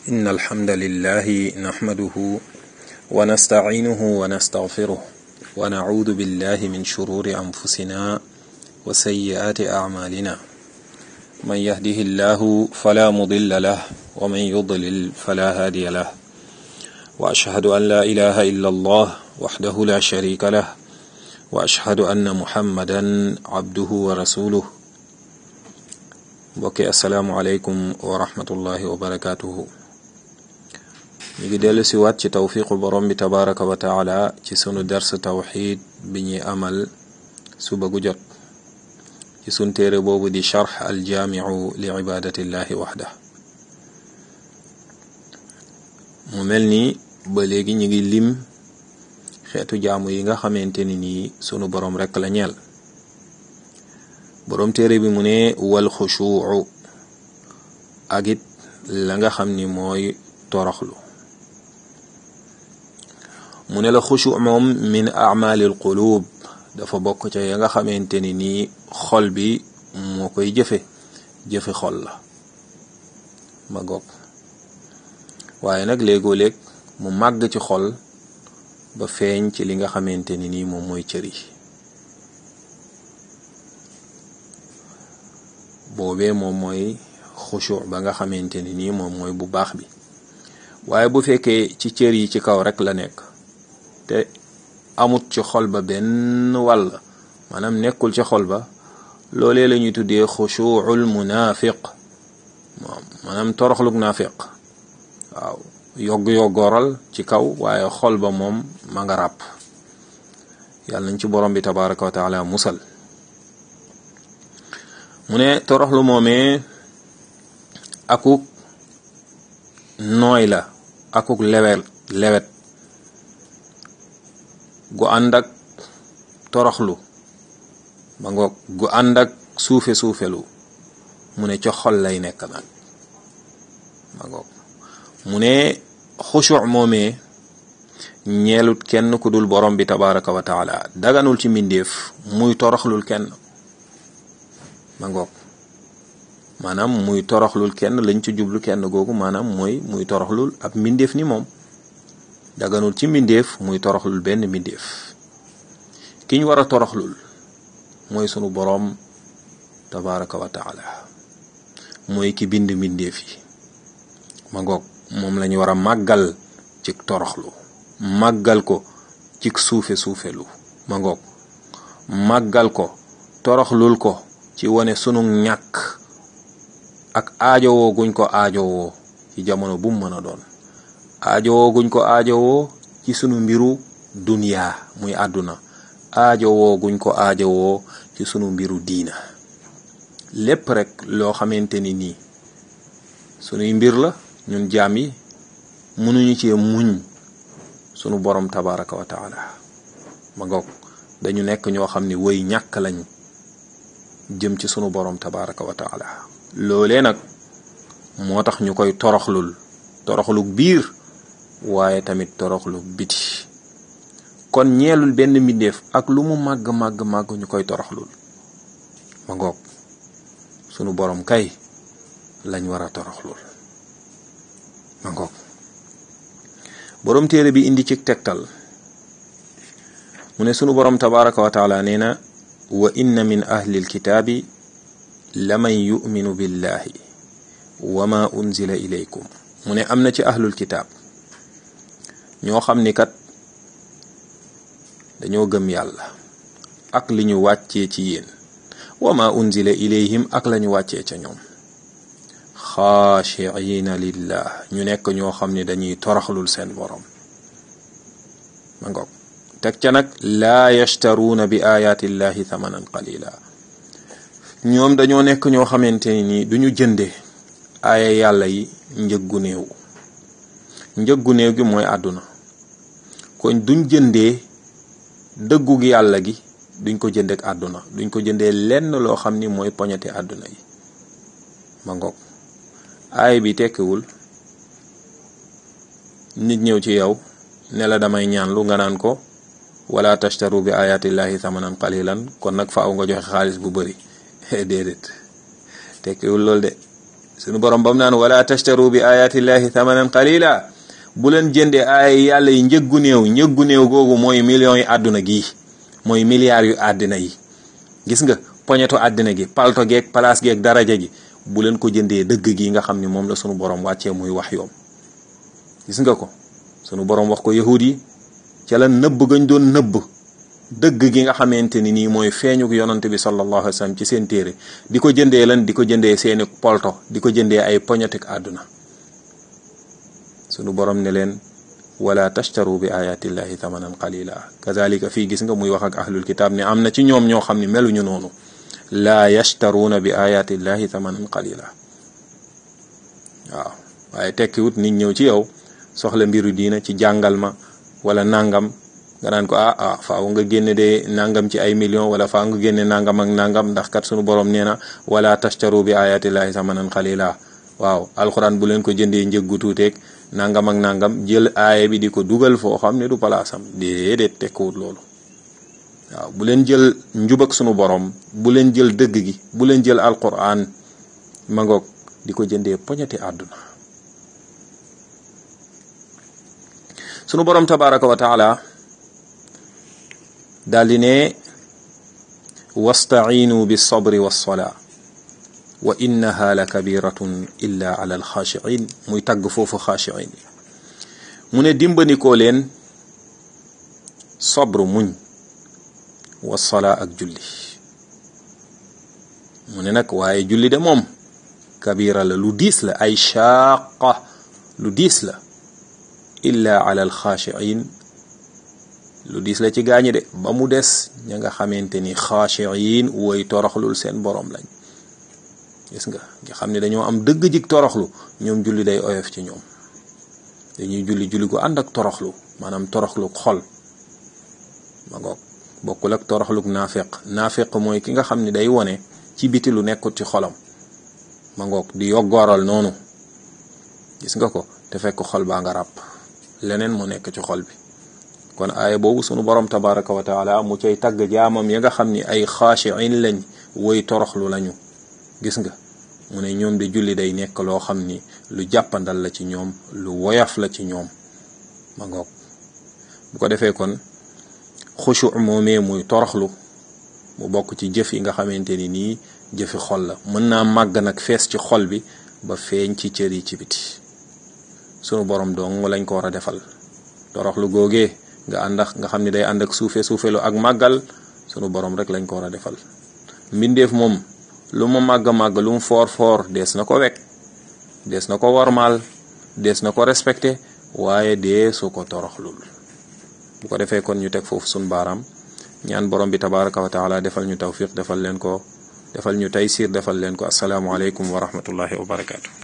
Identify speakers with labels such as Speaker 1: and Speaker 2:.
Speaker 1: إن الحمد لله نحمده ونستعينه ونستغفره ونعوذ بالله من شرور أنفسنا وسيئات أعمالنا من يهده الله فلا مضل له ومن يضلل فلا هادي له وأشهد أن لا إله إلا الله وحده لا شريك له وأشهد أن محمدا عبده ورسوله mbokki asalaamualeykum wa rahmatullahi wa barakaatuhu ñu ngi dellu si waat ci tawfiqu borom bi tabaraka wa taala ci sunu dars tawxid bi ñuy amal suba gu jot ci sun téere boobu di charx aljaamiu li ibadatillahi waxda mu mel ni ba léegi ñu ngi lim xeetu jaamu yi nga xamante ni nii sunu borom rekk la ñeel boroom téere bi mu ne wal xushuu ak it la nga xam ni mooy toroxlu mu ne la xushu moom min amalil qulub dafa bokk ca ya nga xamante ni nii xol bi moo koy jëfe jëfe xol la ma goog waaye nag léegoo léeg mu màgg ci xol ba feeñ ci li nga xamante ni nii moom mooy cër yi boobee moom mooy xushu ba nga xamante ni nii moom mooy bu baax bi waaye bu fekkee ci cër yi ci kaw rek la nekk te amut ci xol ba benn wàll maanaam nekkul ci xol ba loolee la ñuy tuddee xushuul munafiq maanaam toroxlug naafiq waaw yogg yoggooral ci kaw waaye xol ba moom ma nga ràpp yàlla nañ ci borom bi tabaraka wa taala musal mu ne toroxlu moomee akuk nooy la akuk lewet lewet gu ànd ak toroxlu ba ngoog gu ànd ak suufe suufelu mu ne ca xol lay nekk nag ba ngoog mu ne xushu moomee ñeelut kenn ku dul borom bi tabaraka wa taala daganul ci mbindeef muy toroxlul kenn ma ngoog maanaam muy toroxlul kenn lañ ci jublu kenn googu maanaam mooy muy toroxlul ab mbindeef ni moom daganul ci mbindeef muy toroxlul benn mbindeef ki ñu war a toroxlul mooy sunu boroom tabaraka wa taala mooy ki bind mbindeef yi ma ngoog moom lañu war a màggal ci toroxlu màggal ko ci suufe suufelu ma ngoog màggal ko toroxlul ko ci wane sunu ñàkk ak aajowoo guñ ko aajowoo ci jamono bu mu mën a doon aajowoo guñ ko aajowoo ci sunu mbiru duniyaa muy àdduna aajowoo guñ ko aajowoo ci sunu mbiru diina lépp rek loo xamante ni nii sunuy mbir la ñun jaam yi mënuñu cee muñ sunu borom tabaraka wa taala ma ngoog dañu nekk ñoo xam ni woy ñàkk lañ jëm ci sunu borom tabaraka wa taala loolee nag moo tax ñu koy toroxlul toroxlu biir waaye tamit toroxlu biti kon ñeelul benn mbindeef ak lu mu màgg màgg màgg ñu koy toroxlul ma ngoog sunu borom kay lañ war a toroxlul ma ngoog borom téere bi indi ci tegtal mu ne sunu borom tabaraka wa taala nee na wa inna min ahli alkitaabi laman yuminu billahi wa ma unzila ilaykum mu ne am na ci ahlul kitaab ñoo xam ni kat dañoo gëm yàlla ak li ñu wàccee ci yéen wa ma unzila ilayhim ak la ñu wàccee ca ñoom xaashiina lillah ñu nekk ñoo xam ni dañuy toroxlul seen borom ma ngoog teg ca nag laa yashtaruuna bi ayaati llahi thamanan qalila ñoom dañoo nekk ñoo xamante ni duñu jënde aaya yàlla yi njëggu néew njëggu néew gi mooy àdduna kon duñ jëndee dëggug yàlla gi duñ ko jëndek àdduna duñ ko jëndee lenn loo xam ni mooy poñete àdduna yi ma ngoog aaya bi tekkiwul nit ñëw ci yow ne la damay ñaanlu nga naan ko wala tashtaru bi ayatillahi thamanan qalilan kon nag faaw nga joxe xaalis bu bëri déedéet tekkiwul loolu de sunu borom bam naan wala tashtaru bi ayatillahi thamanan qalila bu leen jëndee ay yàlla yi njëggu néew njëggu néew googu mooy millions yi àdduna gii mooy milliards yu àddina yi gis nga poñetu àddina gi palto geeg place geeg daraja gi bu leen ko jëndee dëgg gi nga xam ni moom la sunu borom wàccee muy wax yoom gis nga ko sunu borom wax ko yahud yi ca la nëbb gañ doon nëbb dëgg gi nga xamante ni nii mooy feeñuk yonante bi sallallahu alayhi wa sallam ci seen téere di ko jëndee lan di ko jëndee seeni polto di ko jëndee ay poñetik àdduna sunu borom ne leen wala tashtaru bi ayatillahi thamanan qalila kazalika fii gis nga muy wax ak ahlul kitab ne am na ci ñoom ñoo xam ne meluñu noonu laa yashtaruuna bi ayatillahi thamanan qalila waaw waaye tekkiwut nit ñëw ci yow soxla mbiru diina ci jàngal ma wala nangam nga naan ko ah ah faaw nga génne de nangam ci ay millions wala faaw nga génne nangam ak nangam ndax kat sunu borom nee na wala tashtaru bi ayatillahi thamanan qalila waaw alxuraan bu leen ko jëndee njëggu tuuteeg nangam ak nangam jël aaya bi di ko dugal foo xam ne du palaasam déedéet tekkiwut loolu waaw bu leen jël njub ak sunu borom bu leen jël dëgg gi bu leen jël alquran ma ngoog di ko jëndee poñeti àdduna sunu borom tabaraka wa taala daal di ne wastaciinu bi sabri wassolaa wa innaha la kabiratun illa ala alxaashiin muy tagg foofu xaashiin yi mu ne dimbandikoo leen sabru muñ wassolaa ak julli mu ne nag waaye julli de moom kabira la lu diis la ay shaaqa lu diis la illa ala alxaashiin lu diis la ci gaañi de ba mu des ña nga xamante ni xaashiin woy toroxlul seen boroom lañ gis nga nga xam ne dañoo am dëgg jig toroxlu ñoom julli day oyof ci ñoom dañuy julli julli gu ànd ak toroxlu maanaam toroxlu xol ma ngoog bokkul ak toroxluk naafeq naafeq mooy ki nga xam ne day wone ci biti lu nekkut ci xolam ma ngoog di yoggooral noonu gis nga ko te fekk xol baa nga ràpp leneen mu nekk ci xol bi kon aaya boobu sunu borom tabaraka wa taala mu cay tagg jaamam ya nga xam ni ay xaashiin lañ woy toroxlu lañu gis nga mu ne ñoom de julli day nekk loo xam ni lu jàppandal la ci ñoom lu woyaf la ci ñoom ma ngoog bu ko defee kon xushu moomee muy toroxlu mu bokk ci jëf yi nga xamante ni nii jëfi xol la mën naa màgg nag fees ci xol bi ba feeñ ci cër yi ci biti sunu borom dong lañ ko war a defal toroxlu googee nga ànd ak nga xam ne day ànd ak suufe suufelu ak màggal sunu borom rek lañ ko war a defal mbindeef moom lu mu màgg màgg lu mu foor foor dees na ko wekk dees na ko wormaal dees na ko respecté waaye dee su ko toroxlul bu ko defee kon ñu teg foofu sun baaraam ñaan borom bi tabaraka wa taala defal ñu tawfiq defal leen ko defal ñu taysir defal leen ko asalaamualeykum wa rahmatullahi wa barakaatu.